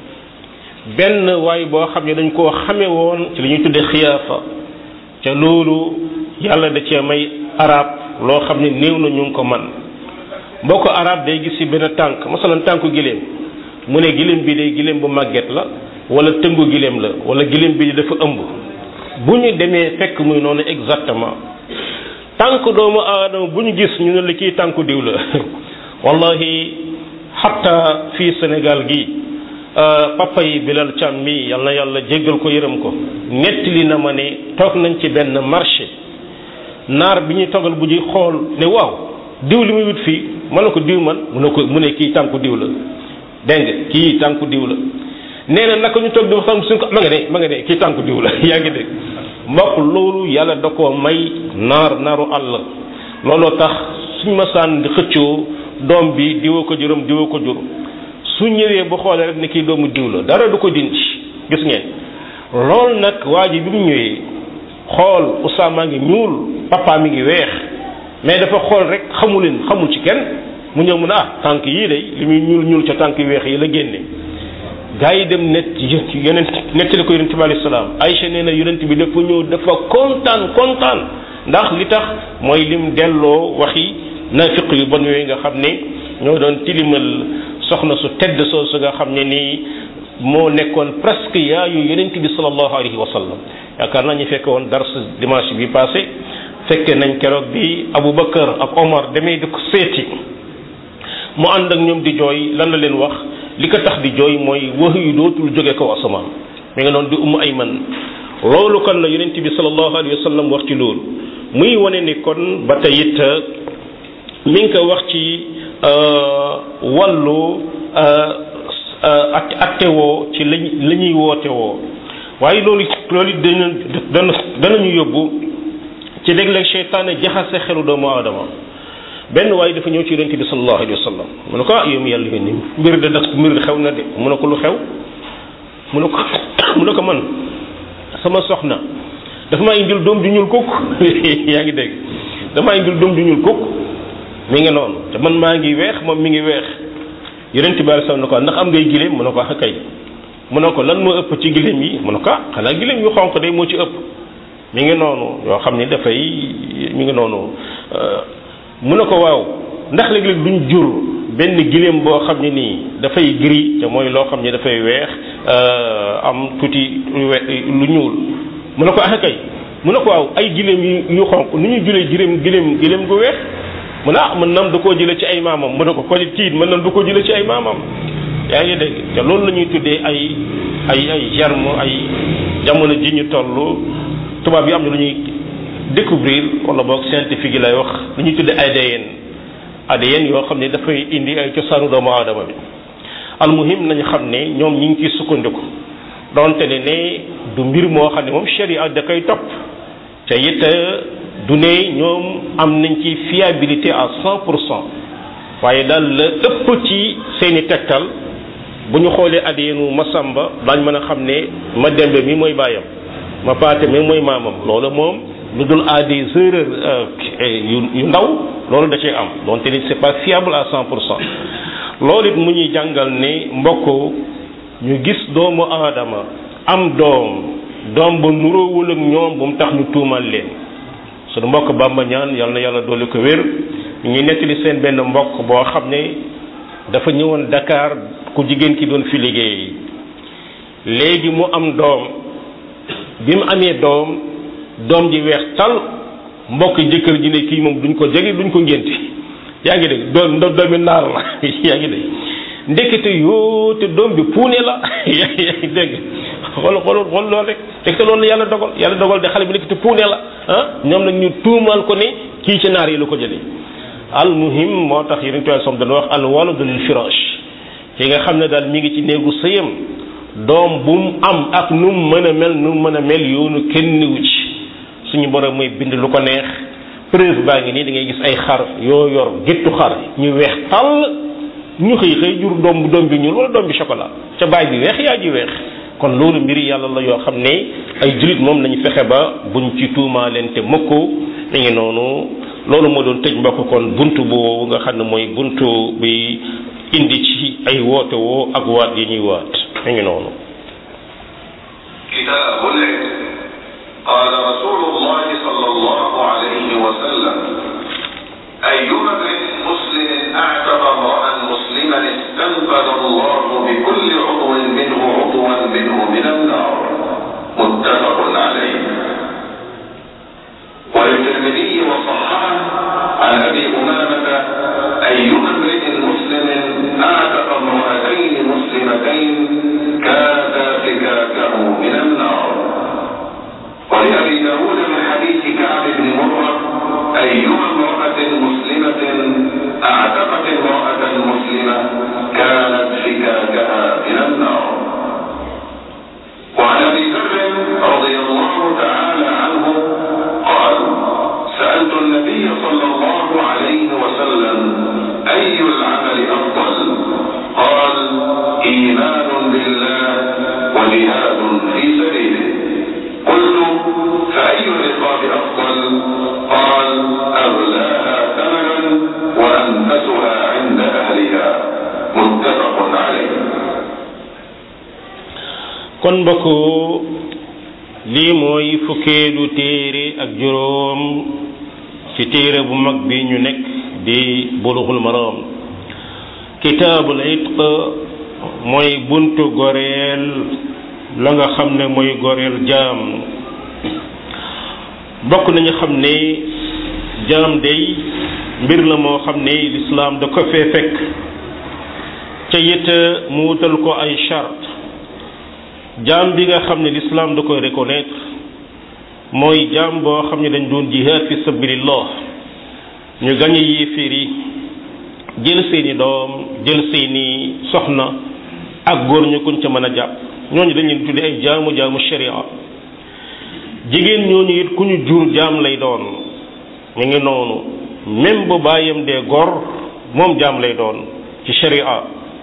benn waay boo xam ne dañ koo xame woon ci li ñuy tuddee xiyaafa ca loolu yàlla da cee may arab loo xam ne néew na ñu ngi ko man mboo ko arab day gis ci benn tànk masalan tànku giléem mu ne giléem bi day giléem bu màgget la wala tëngu giléem la wala giléem bi dafa ëmb bu ñu demee fekk muy noonu exactement tànk doomu aadama bu ñu gis ñu ne la kii tànku diw la wallahi xatta fii Sénégal gi papa yi Bilal Thiam mi yal na yàlla jéggal ko yërëm ko nettali na ma ne toog nañ ci benn marché naar bi ñuy toggal bu ji xool ne waaw diw li muy wut fii ma ne ko diw man mu ne ko mu ne kii tànku diw la dégg nga kii tànku diw la nee na naka ñu toog di waxtaan suñ ko ma nga ne ma nga ne kii tànku diw la yaa ngi dégg mbokk loolu yàlla da koo may naar naaru àll looloo tax suñ masaan di xëccoo doom bi diwa ko juróom diwa ko jur su ñëwee bu xoolee rek ne kii doomu diw la dara du ko dindi gis ngeen loolu nag waa ji bi mu ñëwee xool Usaama ngi ñuul papa mi ngi weex mais dafa xool rek xamu leen xamul ci kenn mu ñëw mu ne ah tànk yii de li muy ñuul ñuul ca tànk yu weex yi la génne gaa yi dem net yeneen nettali ko yonent bi alayhi salaam Aïcha nee na yonent bi dafa ñëw dafa kontaan kontaan ndax li tax mooy lim delloo waxi naafiq yu bon yooyu nga xam ne ñoo doon tilimal soxna su tedd soosu nga xam ne nii moo nekkoon presque yaayu yonent bi sallallahu alayhi wa sallam yaakaar naa ñu fekke woon dars dimanche bi passé fekke nañ keroog bi Aboubacar ak Omar demee di ko seeti mu ànd ak ñoom di jooy lan la leen wax li ko tax di jooy mooy wax yu dootul jóge kaw asamaan mi nga noonu di umu ay man loolu kon la yonent bi sallallahu alayhi wa sallam wax ci loolu muy wane ni kon ba tey it mi ngi ko wax ci wàllu ak attewoo ci lañ la ñuy woote woo waaye loolu loolu it dana dana danañu yóbbu ci léeg-léeg seytaane jaxase xelu doomu aadama benn waaye dafa ñëw ci yonent bi sallallahu alayhi wa sallam mu ne ko ah yow mi yàlla yónni mbir de nag mbir xew na de mu ne ko lu xew mu ne ko mu ne ko man sama soxna dafa maa indil doom ju ñuul kukk yaa ngi dégg damaa indil doom ju ñuul kukk mi ngi noonu te man maa ngi weex moom mi ngi weex yonent bi sallallahu ne ko ndax am ngay gileem mu ne ko ah kay mu ne ko lan moo ëpp ci gileem yi mu ne ko ah xanaa gileem yu xonq day moo ci ëpp mi ngi noonu yoo xam ne dafay mi ngi noonu mu ne ko waaw ndax léeg-léeg duñ jur benn gileem boo xam ne nii dafay gris te mooy loo xam ne dafay weex am tuuti lu ñuul mu ne ko ah kay mu ne ko waaw ay gileem yu xonq nu ñuy julee gileem gileem gileem gu weex mu ne ah mën nam du koo jële ci ay maamam mu ne ko ko tiit mën nam du ko jële ci ay maamam yaa ngi dégg te loolu la ñuy tuddee ay ay ay germe ay jamono ji ñu toll tubaab yi am na lu ñuy découvrir wala boog scientifique yi lay wax lu ñuy tuddee ADN ADN yoo xam ne dafay indi ay cosaanu doomu aadama bi almuhim nañu xam ne ñoom ñi ngi ciy sukkandiku donte ne ne du mbir moo xam ne moom sharia da koy topp te it du ne ñoom am nañ ci fiabilité à cent pour cent waaye daal la ëpp ci seeni tegtal bu ñu xoolee ADN Masamba daañ mën a xam ne ma dembe mi mooy baayam ma paate mi mooy maamam loolu moom lu dul à des erreurs yu yu ndaw loolu da cee am donte ni c'est pas fiable à cent pour cent loolu it mu ñuy jàngal ne mbokk ñu gis doomu aadama am doom doom ba nuroowul ak ñoom bu mu tax ñu tuumal leen sunu mbokk Bamba ñaan yal na yàlla dolli ko wér ñu ngi nettali seen benn mbokk boo xam ne dafa ñëwoon Dakar ku jigéen ki doon fi liggéey léegi mu am doom bi mu amee doom doom ji weex tal mbokk jëkkër ji ne kii moom duñ ko jege duñ ko ngénti yaa ngi dégg doom doomi naar la yaa ngi dégg ndekete yoo te doom bi puune la yaa ngi dégg xool xool xool loolu rek fekk loolu la yàlla dogal yàlla dogal de xale bi ndekete puune la ah ñoom nag ñu tuumaal ko ne kii ci naar yi la ko jëlee al muhim moo tax yeneen tool som dana wax al waladu lil firash ki nga xam ne daal mi ngi ci néegu sëyam doom bu mu am ak nu mu mën a mel nu mu mën a mel yoonu kenn niwu ci suñu borom mooy bind lu ko neex preuve baa ngi nii da ngay gis ay xar yoo yor géttu xar ñu weex tàll ñu xëy xëy jur doom bu doom bi ñuul wala doom bi chocolat ca baay bi weex yaa ji weex kon loolu mbiri yàlla la yoo xam ne ay julit moom lañu fexe ba buñ ci tuumaa leen te mukk mi ngi noonu loolu moo doon tëj mbokk kon buntu boobu nga xam ne mooy buntu bi indi ci ay woote woo ak waat yi ñuy waat mi ngi noonu كتاب العلم قال رسول الله صلى الله عليه وسلم أيما امرئ مسلم أعتق امرأ مسلما استنقذ الله بكل عضو منه عضوا منه من النار متفق عليه وللترمذي وصححه عن ابي امامه ايما امرئ مسلم اعتق إيمان بالله وجهاد في سبيله قلت فأي الرقاب أفضل قال أغلاها ثمنا وأنفسها عند أهلها متفق عليه kon mbokk lii mooy fukkeelu téere ak juróom ci téere bu mag bi ñu nekk di bulughul maram kitaabul itq mooy buntu goreel la nga xam ne mooy goreel jaam bokk nañu xam ne jaam day mbir la moo xam ne lislaam da ko fee fekk ca it mu wutal ko ay charte jaam bi nga xam ne lislaam da koy reconnaître mooy jaam boo xam ne dañ doon jihaad fi sabilillah ñu gañe yéeféer yi jël seeni doom jël seeni soxna ak góor ñu kuñ ca mën a jàpp ñooñu dañ leen tudde ay jaamu jaamu sharia jigéen ñooñu it ku ñu jur jaam lay doon ñu ngi noonu même bu bàyyam dee gor moom jaam lay doon ci sharia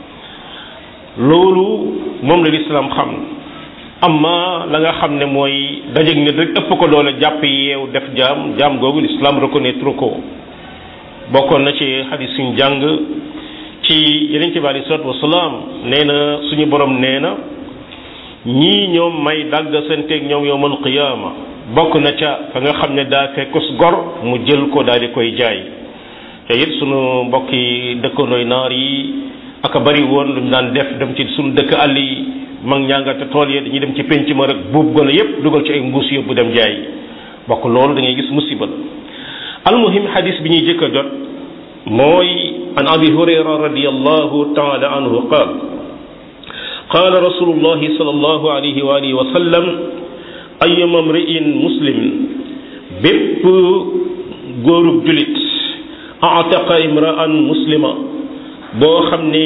loolu moom la lislaam xam amma la nga xam ne mooy dajeg nit rek ëpp ko doole jàpp yeew def jaam jaam googu lislaam reconnaître ko bokkoon na ci xadis suñ jàng ci yeneen ci bi alei salatu wasalaam nee na suñu borom nee na ñii ñoom may dàgg santeeg ñoom yowmal qiyaama bokk na ca fa nga xam ne daa fekkus gor mu jël ko daal di koy jaay te it suñu mbokki dëkkandooy naar yi aka bari woon lu ñu daan def dem ci suñu dëkk àll yi mag ñàngate tool yi dañuy dem ci penc ma rek buub gone yépp dugal ci ay mbuus yóbbu dem jaay bokk loolu da ngay gis musiba almuhim xadis bi ñuy jëkk a jot mooy an abi hurayra radiallahu taala anhu qaal qaala rasulullahi sallallahu alayhi wa alihi wa sallam ayyuma mri'in muslim bépp góorub julit ataqa imra'an muslima boo xam ne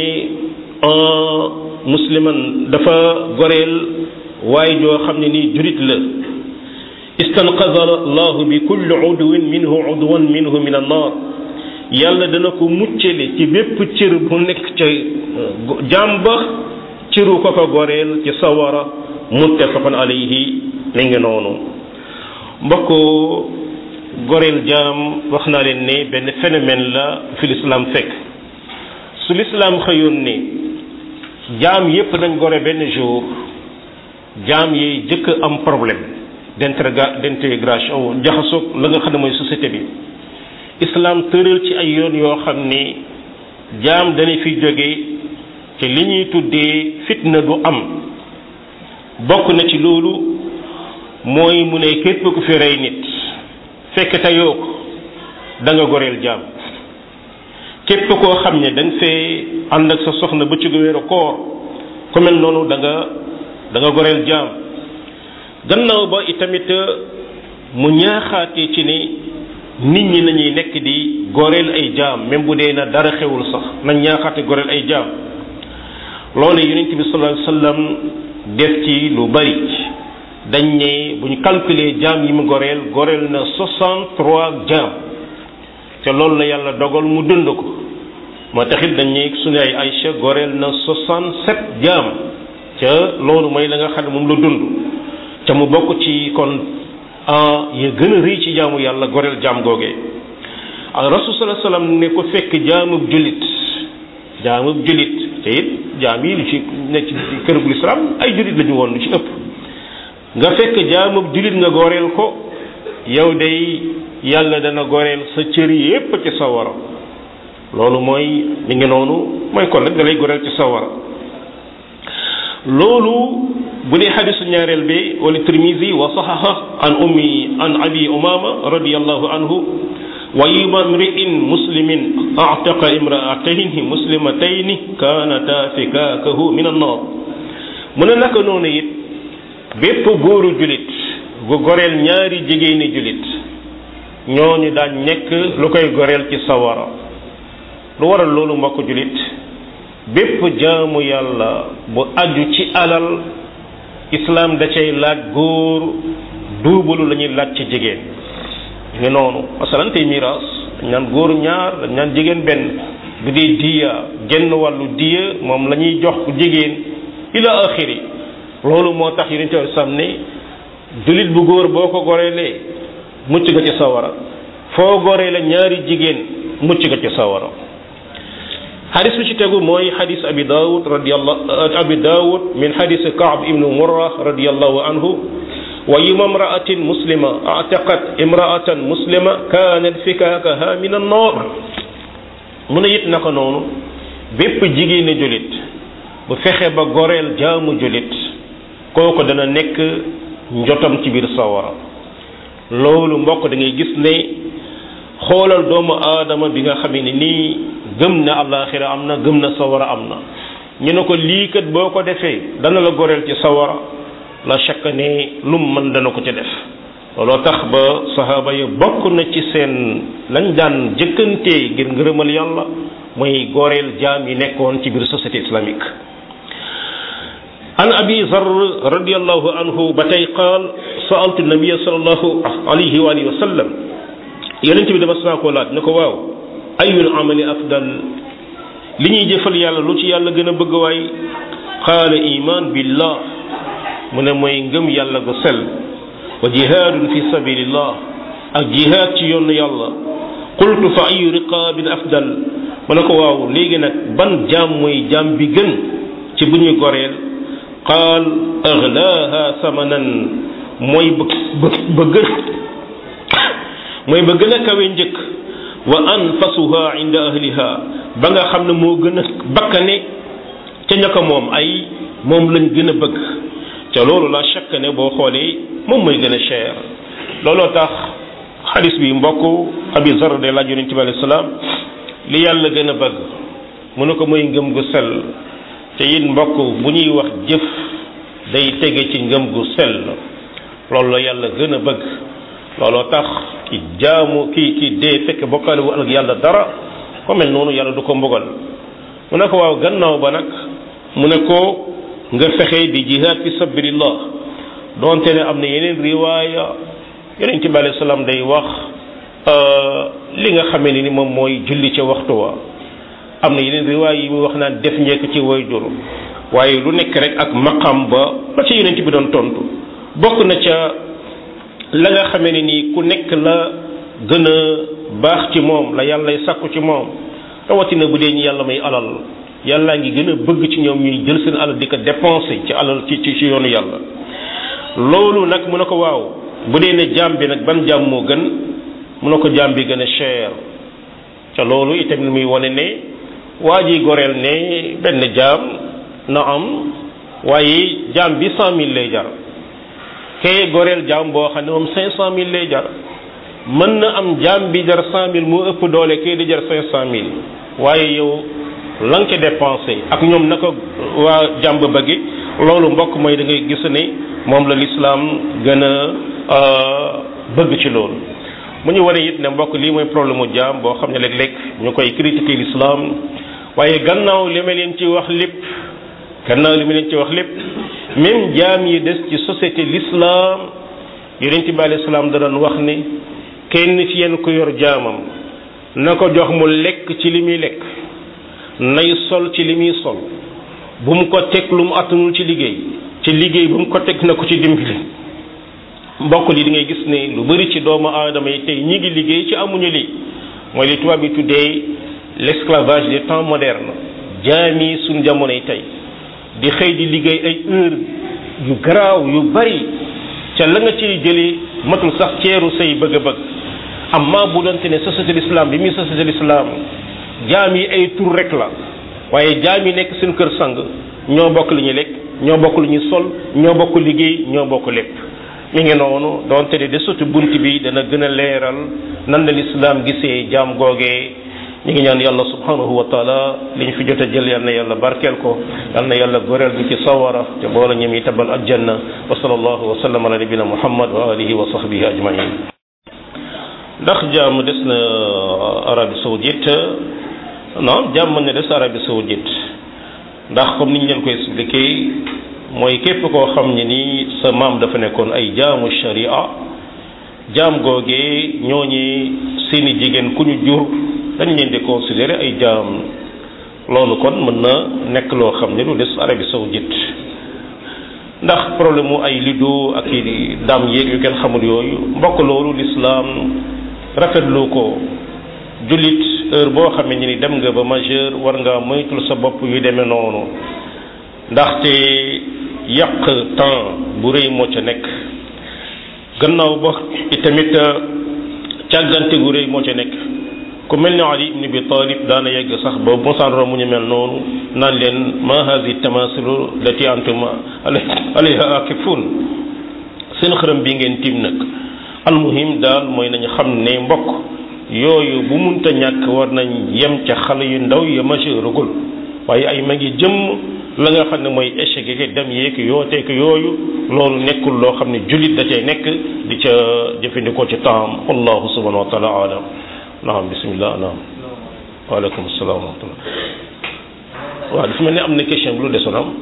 musliman dafa goreel waaye joo xam ne nii julit la istanqada allahu bi kulli udwin minhu udwan minhu min annar yàlla dana ko muccale ci bépp cër bu nekk ca jàmba cëru ko ko goreel ci sawara muttafaqun alayhi mi ngi noonu mbokk goreel jaam wax naa leen ne benn phénomène la fi l'islam fekk su l'islam xëyoon ne jaam yépp nañ gore benn jour jaam yi jëkk am problème d'intégration jaxasoog la nga xam ne mooy société bi islam tëral ci ay yoon yoo xam ni jaam dana fi jóge ci li ñuy tuddee fitna du am bokk na ci loolu mooy mu ne képp ku fi rey nit fekk teyoo ko da nga goreel jaam képp koo xam ne dañ fee ànd ak sa soxna ba ci weeru koor ku mel noonu da nga da nga goreel jaam gannaaw ba itamit mu ñaaxaatee ci ni nit ñi nañuy nekk di goreel ay jaam même bu dee na dara xewul sax nañ ñaaxaate goreel ay jaam loolu yonent bi sallallahu alayhi wasallam def ci lu bari dañ ne bu ñu calculer jaam yi mu goreel goreel na 63 jaam te loolu la yàlla dogal mu dund ko moo taxit dañ ne suñu ay Aïcha goreel na 67 jaam ca loolu mooy la nga xam ne moom la dund ca mu bokk ci kon ya gën a rëy ci jaamu yàlla goreel jaam googee rasul sallallahu alayhi wasallam ne ko fekk jaamub julit jaamub julit te it jaam yi lu ci nekk ci kër bu lislaam ay julit lañu woon lu ci ëpp nga fekk jaamub julit nga goreel ko yow day yàlla dana goreel sa cër yépp ci sawara loolu mooy mi ngi noonu mooy kon nag da lay goreel ci sawara loolu bu dee xadisu ñaareel bi wala tirmisi wa saxaxa an ummi an abi umama radiallahu anhu wa yuma mri'in muslimin a'taqa imra'atayni muslimatayni kanata fikakahu min an-nar mu ne naka noonu it bépp góoru julit gu goreel ñaari jigéeni julit ñooñu daan nekk lu koy goreel ci sawara lu waral loolu mbokk julit bépp jaamu yàlla bu aju ci alal islam da cay laaj góor duubalu la ñuy laaj ci jigéen ngi noonu masalan tey miraas dañ naan góor ñaar dañ naan jigéen benn bu dee diya genn wàllu diya moom la ñuy jox jigéen ila axiri loolu moo tax yonent bi sam ne jullit bu góor boo ko goreelee mucc nga ci sawara foo goree la ñaari jigéen mucc nga ci sawara xadis bi ci tegu mooy xadis abi daawud radiyallahu abi daawud min xadis kaab ibnu murra radiyallahu anhu wa yuma imraatin muslima ataqat imraatan muslima kaanat fikaakaha min annoor mu ne it naka noonu bépp jigéeni julit bu fexe ba goreel jaamu julit kooku dana nekk njotam ci biir sawara loolu mbokk da ngay gis ne xoolal doomu aadama bi nga xamee ne nii gëm na àllaaxira am na gëm na sawara am na ñu ne ko lii kat boo ko defee dana la goreel ci sawara la chaque ne lum mën dana ko ci def looloo tax ba sahaaba yi bokk na ci seen lañ daan jëkkantee ngir ngërëmal yàlla mooy goreel jaam yi nekkoon ci biir société islamique an abi zar radiallahu anhu ba tey qaal saaltu nabia salallahu alayhi wa alihi wa sallam yonent bi dama saa koo laaj ne ko waaw ayul amali afdal li ñuy jëfal yàlla lu ci yàlla gën a bëgg waay qaala iman billah mu ne mooy ngëm yàlla gu sell wa jihaadun fi sabilillah ak jihaad ci yoonu yàlla qultu fa ayu riqaabin afdal mu ne ko waaw léegi nag ban jaam mooy jaam bi gën ci bu ñuy goreel qaal aghlaaha samanan mooy ba ba gën mooy ba gën a kawe njëkk wa anfasuha inda ahliha ba nga xam ne moo gën a bakkane ca ñaka moom ay moom lañ gën a bëgg ca loolu la chaque ne boo xoolee moom mooy gën a cher looloo tax xadis bi mbokk abi zar de laaj yonent bi alayhi salaam li yàlla gën a bëgg mu ne ko mooy ngëm gu sell te it mbokk bu ñuy wax jëf day tege ci ngëm gu sell loolu la yàlla gën a bëgg looloo tax ki jaamu ki ki dee fekk bokkaale wu ak yàlla dara ko mel noonu yàlla du ko mbugal mu ne ko waaw gannaaw ba nag mu ne ko nga fexe di jihaad fi sabilillah donte ne am na yeneen riwaaya yonent bi alayhi salaam day wax li nga xamee ne ni moom mooy julli ca waxtu wa am na yeneen riwaay yi muy wax naan def njekk ci way jur waaye lu nekk rek ak maqam ba ba ca yonent bi doon tontu bokk na ca la nga xamee ne nii ku nekk la gën a baax ci moom la yàllay sàkku ci moom rawatina bu dee ñu yàlla may alal yàllaa ngi gën a bëgg ci ñoom ñuy jël seen alal di ko dépenser ci alal ci ci ci yoonu yàlla loolu nag mu ne ko waaw bu dee ne jaam bi nag ban jaam moo gën mu ne ko jaam bi gën a cher ca loolu itamit muy wane ne waa ji goreel ne benn jaam na am waaye jaam bi cent mille lay jar kee goreel jaam boo xam ne moom cinq cent mille lay jar mën na am jaam bi jar cent mille moo ëpp doole kee di jar cinq cent mille waaye yow la nga ca dépensé ak ñoom naka waa jaam ba bëgge loolu mbokk mooy da ngay gis ne moom la lislaam gën a bëgg ci loolu mu ñu wane it ne mbokk lii mooy problème mu jaam boo xam ne léeg-léeg ñu koy critiquer l'islam waaye gannaaw li ma leen ci wax lépp gannaaw li ma leen ci wax lépp même jaam yi des ci société l'islam yonent bi alayhi salaam da doon wax ne kenn ci yéen ko yor jaamam na ko jox mu lekk ci li muy lekk nay sol ci li muy sol bu mu ko teg lu mu attanul ci liggéey ci liggéey bu mu ko teg na ko ci dimbali mbokk li di ngay gis ne lu bari ci doomu aadama yi tey ñi ngi liggéey ci amuñu lii mooy li tubaab bi tuddee l'esclavage des temps modernes jaami suñ jamonoy tey di xëy di liggéey ay heure yu garaaw yu bari ca la nga ciy jëlee matul sax ceeru say bëgg-bëgg amma bu doonte ne société l'islam bi muy société l'islam jaam yi ay tur rek la waaye jaam yi nekk seen kër sang ñoo bokk li ñuy lekk ñoo bokk lu ñuy sol ñoo bokk liggéey ñoo bokk lépp mi ngi noonu donte ne de sotti bunt bi dana gën a leeral nan la lislaam gisee jaam googee ñu ngi ñaan yàlla subhanahu wa taala li ñu fi jot a jël yal na yàlla barkeel ko yal na yàlla goreel bi ci sawara te boola ñoom yi tabal aljanna wa sallallahu wa sallam ala nabina muhammad wa alihi wa sahbihi ajmain ndax jaam des na arabie saoudite non jaam mën na des arabie saoudite ndax comme ni ñu leen koy expliqué mooy képp koo xam ne ni sa maam dafa nekkoon ay jaamu sharia jaam googee ñooñi seeni jigéen ku ñu jur dañ leen di considérer ay jaam loolu kon mën na nekk loo xam ne lu des Arabie saoudite ndax problème mu ay lido ak i dam yeeg yu kenn xamul yooyu mbokk loolu lislaam rafetlu ko jullit heure boo xamee ni dem nga ba majeur war nga moytul sa bopp yu demee noonu ndaxte yàq temps bu rëy moo ca nekk gannaaw ba itamit càggante gu rëy moo ca nekk ku mel ni Ali ibn Abi Talib daana yegg sax ba mosaan romb ñu mel noonu naan leen ma hadi tamasilu lati antum alayha akifun seen xërëm bi ngeen tiim nag almuhim daal mooy nañu xam ne mbokk yooyu bu munta ñàkk war nañ yem ca xale yu ndaw ya majeuragul waaye ay mag yi jëmm la nga xam ne mooy échec yi dem yeeg yooteek yooyu loolu nekkul loo xam ne jullit da cay nekk di ca jëfandikoo ci temps wallahu subhanahu wa taala alam naam bismillah naam waaleykum salaam wa rahmatullah waaw dafa mel ni am na question bi lu desoon am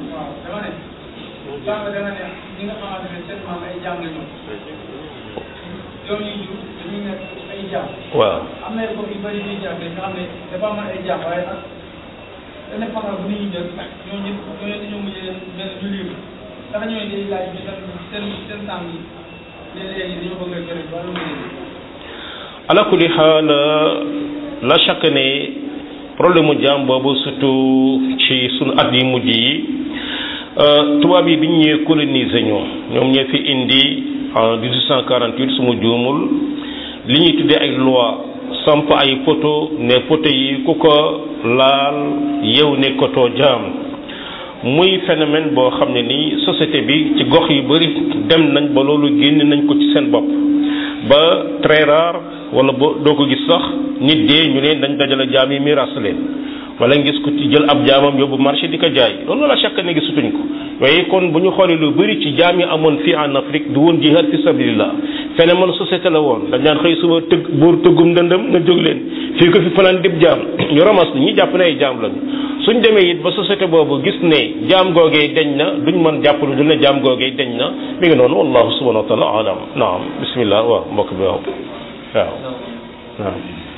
waaw am na époque yu bëri ñuy jàppee nga xam ne dafa am ay jàpp waaye nag indépendance bu nit ñi jël ñoo ñëpp ñoo dañoo mujjee benn ñu libre dafa ñëwee day laaj bi seen seen seen sàmm yi léeg-léegi dañoo bëgg a gërëm wala mu ala kulli xaal la chaque ne problème mu jaam boobu surtout ci sunu at yi mujj yi tubaab yi bi ñu ñëwee coloniser ñoo ñoom ñoo fi indi en 1848 su ma juumul li ñuy tuddee ay loi samp ay poto ne poto yi ku ko laal yow nekkatoo jaam muy phénomène boo xam ne ni société bi ci gox yu bari dem nañ ba loolu génn nañ ko ci seen bopp ba très rare wala bo doo ko gis sax nit dee ñu ne dañ dajale jaam yi miiras leen wala ngis ko ci jël ab jaamam yóbbu marché di ko jaay loolu la chaque ne gisutuñ ko waaye kon bu ñu xoolee lu bëri ci jaam yi amoon fii en Afrique du woon jihad fi sabilillah phénomène société la woon dañ daan xëy suba tëgg buur tëggum ndëndëm nga jóg leen fii ko fi fanaan dib jaam ñu ramas ñi jàpp ne ay jaam lañu suñ demee it ba société boobu gis ne jaam googee deñ na duñ mën jàpp lu du ne jaam googee deñ na mi ngi noonu wallahu subhanahu wa taala alam naam bismillah waaw mbokk bi waaw waaw waaw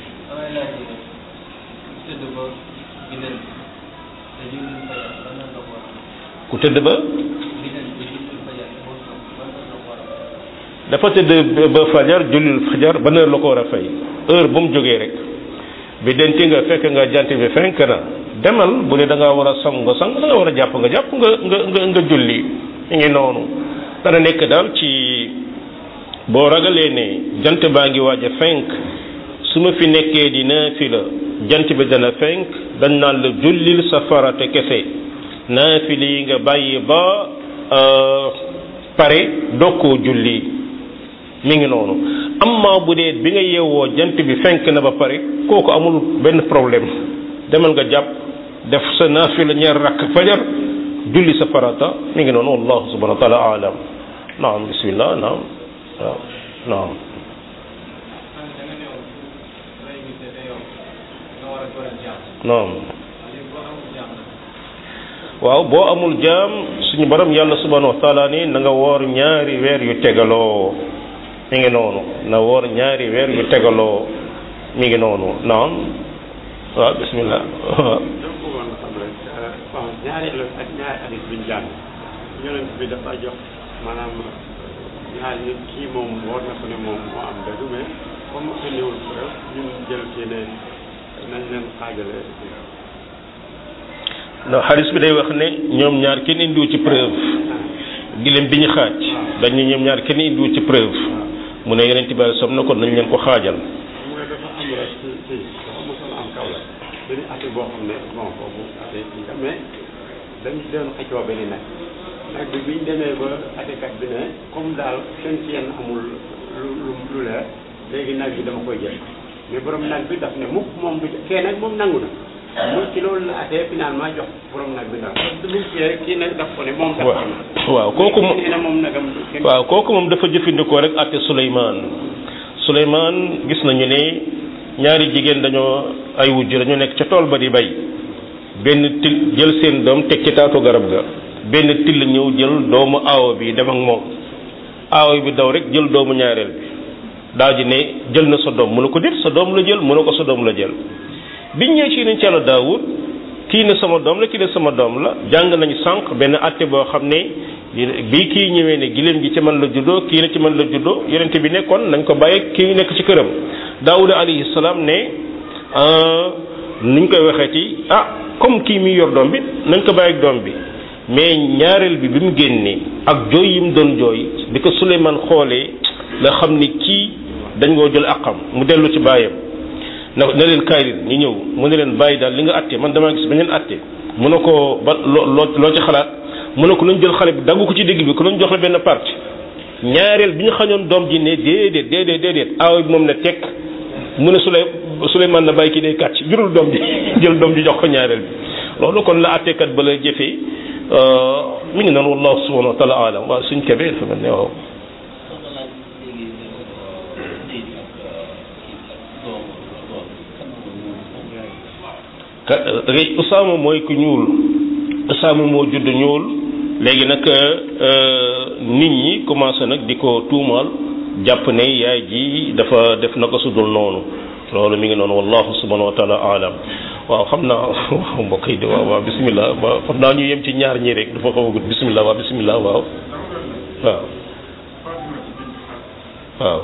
ku tëdd ba dafa tëdd ba fajar jullil fajar ban heure la ko war a fay heure bu mu jógee rek bi denti nga fekk nga jant bi fenk na demal bu dee da ngaa war a sang nga sang da nga war a jàpp nga jàpp nga nga nga nga julli mi ngi noonu dana nekk daal ci boo ragalee ne jant baa ngi waaj a fenk su ma fi nekkee di naafila jant bi dana fenk dañ naan la jullil sa farate kese naafila yi nga bàyyi ba pare dokkoo julli mi ngi noonu amma bu dee bi nga yeewoo jant bi fenk na ba pare kooku amul benn problème demal nga jàpp def sa naafila ñaar rakk fajar julli sa farata mi ngi noonu wallahu subhanahu wa taala alam naam bismillah naam waaw naam naam waaw boo amul jaam suñu borom yàlla subhanahu wa taala ni na nga woor ñaari weer yu tegaloo mi ngi noonu na woor ñaari weer yu tegaloo mi ngi noonu naam waaw bismillah donc bëggoon xam rek bon ñaari ak ñaari hadis bi ñu jàng yonent bi dafa jox maanaam ñaari nit kii moom war na ko ne moom moo am dëgg mais comme que néewul preuve ñun jël ci ne nañ leen xaajale non xadis bi day wax ne ñoom ñaar kenn indiwu ci preuve gileem bi ñu xaaj dañ ne ñoom ñaar kenn indiwu ci preuve mu ne yeneen tibaar som na kon nañ leen ko xaajal mooy dafa am rek ci ci dafa mosoon am kaw la benn ati boo xam ne bon boobu ati kii la mais dañ doon xëccoo benn nag nag bi biñ demee ba atikat bi ne comme daal seen ci yenn amul lu lu lu leer léegi nag bi dama koy jël mais borom nag bi daf ne mukk moom du kee nag moom nangu na mu ci loolu la atee finalement jox borom nag bi ndax parce que lu ci rek kii nag daf ko ne moom daf ko na waaw kooku moom nee na moom nagam kenn waaw kooku moom dafa jëfandikoo rek atte Souleymane Souleymane gis nañu ne ñaari jigéen dañoo ay wujj dañoo nekk ca tool ba di bay benn til jël seen doom teg ci taatu garab ga benn till ñëw jël doomu aawo bi dem ak moom aawo bi daw rek jël doomu ñaareel bi daal di ne jël na sa doom mu ne ko déet sa doom la jël mu ne ko sa doom la jël biñ ñëwee ci nañ ci yàlla daawud kii ne sama doom la kii ne sama doom la jàng nañu sànq benn atte boo xam ne bii kii ñëwee ne giléem gi ci man la juddoo kii ne ci man la juddoo yonente bi nekkoon nañ ko bàyyi kii nekk ci këram daawuda alayhi salaam ne nuñ koy waxee ci ah comme kii mi yor doom bi nañ ko bàyyi ak doom bi mais ñaareel bi bi mu génnee ak jooy yi mu doon jooy bi ko Suleymaan xoolee la xam ni kii dañ koo jël àqam mu dellu ci bàyyam na na leen kaay leen ñu ñëw mu ne leen bàyyi daal li nga atte man damaa gis beneen atte mu ne ko ba loo loo ci xalaat mu ne ko nañ jël xale bi daggu ko ci digg bi ko nañ jox la benn parti ñaareel bi ñu xañoon doom ji ne déedéet déedéet déedéet aaw bi moom ne tekk mu ne Suley Suleymaan na bàyyi kii day kàcc jurul doom ji jël doom ji jox ko ñaareel bi loolu kon la attekat ba la jëfee mi ngi noonu wallahu subhanahu wa taala alam waaw suñ kebee dafa mel ne waaw rek Usaama mooy ku ñuul Usaama moo judd ñuul léegi nag nit ñi commencé nag di ko tuumaal jàpp ne yaay ji dafa def na ko sudul noonu loolu mi ngi noonu wallahu subhanahu wa taala alam waaw xam naa mbokk yi di waaw waaw bisimilah waaw xam naa ñu yem ci ñaar ñi rek dafa xaw a gudd bisimilah waaw bisimilah waaw waaw waaw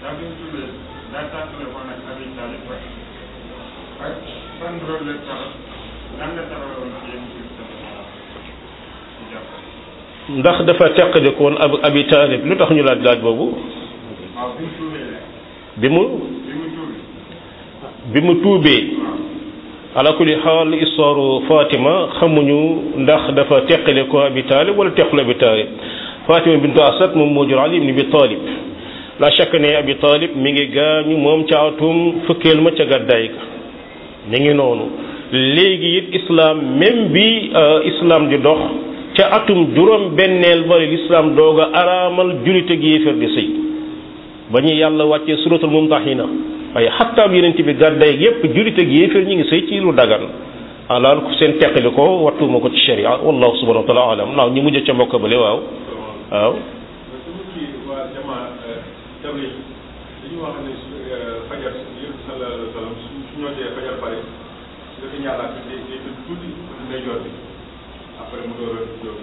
ndax dafa teqale ko woon ab abi taalib lu tax ñu laaj laaj boobu bi mu bi mu tuubee ala kulli xaal histoire Fatima xamuñu ndax dafa teqale ko abi taalib wala teqale abi taalib Fatima bintu Asad moom moo jur Ali ibn Abi Talib la chaque ne abi taalib mi ngi gaañu moom ca atum fukkeel ma ca gàddaay ga mi ngi noonu léegi it islam même bi islam di dox ca atum juróom benneel ba l'islam doog a araamal julit ak yéefar di sëy ba ñu yàlla wàccee suratul mumtahina waaye xattaab yeneen bi gàddaay yépp julit ak yéefar ñi ngi sëy ci lu dagan alaal ku seen teqali ko wattuma ko ci sharia wallahu subhanahu wa taala alam naaw ñu mujj ca mbokk bale waaw waaw dañu wax ne fajar yëpp sallallahu alayhi wa sallam su ñoo dee fajar pare dafa ñaalaat day day tëdd tuuti day jot bi après mu door a jóg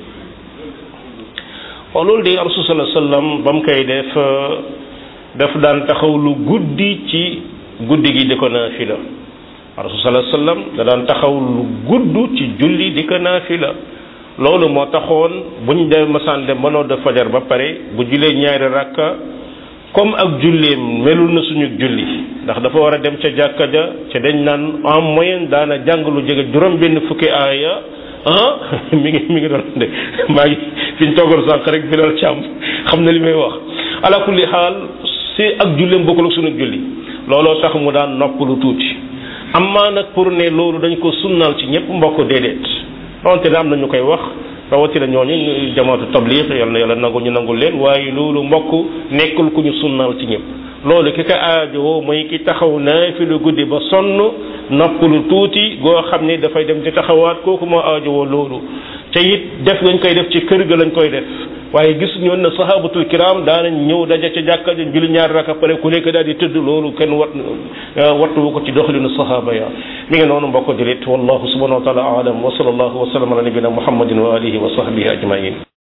waaw loolu de rasul sallallahu alayhi wa sallam ba mu koy def daf daan taxaw lu guddi ci guddi gi di ko naafila rasul sallallahu alayhi wa sallam da daan taxaw lu gudd ci julli di ko naafila loolu moo taxoon buñ dem masaan dem mënoo de fajar ba pare bu julee ñaari rakka comme ak julleem melul na suñu julli ndax dafa war a dem ca jàkka ja ca dañ naan en moyenne daana jàng lu jege juróom benn fukki aaya ah mi ngi mi ngi doon de maa ngi fi ñu toogoon sànq rek bi doon càmm xam na li may wax ala kulli xaal si ak julleem bokkul ak suñu julli looloo tax mu daan noppalu tuuti amaa nag pour ne loolu dañ ko sunnaal ci ñëpp mbokk déedéet donte ne am na ñu koy wax rawatina ñooñu jamaatu tabliix yal na yàlla nangu ñu nangul leen waaye loolu mbokk nekkul ku ñu sunnaal ci ñëpp loolu ki ko aajowoo mooy ki taxaw naa fi lu guddi ba sonn noppalu tuuti goo xam ne dafay dem di taxawaat kooku moo aajowoo loolu te it def lañ koy def ci kër ga lañ koy def waaye gis ñoon na sahabatul kiram daanañ ñëw daja ca jàkka ja julli ñaari raka pare ku nekk daal di tëdd loolu kenn wat wattuwu ko ci doxalinu sahaba ya mi ngi noonu mbokk julit wallahu subhanahu wa taala alam wa sallallahu wa sallam ala nabina muhammadin wa alihi wa sahbihi ajmain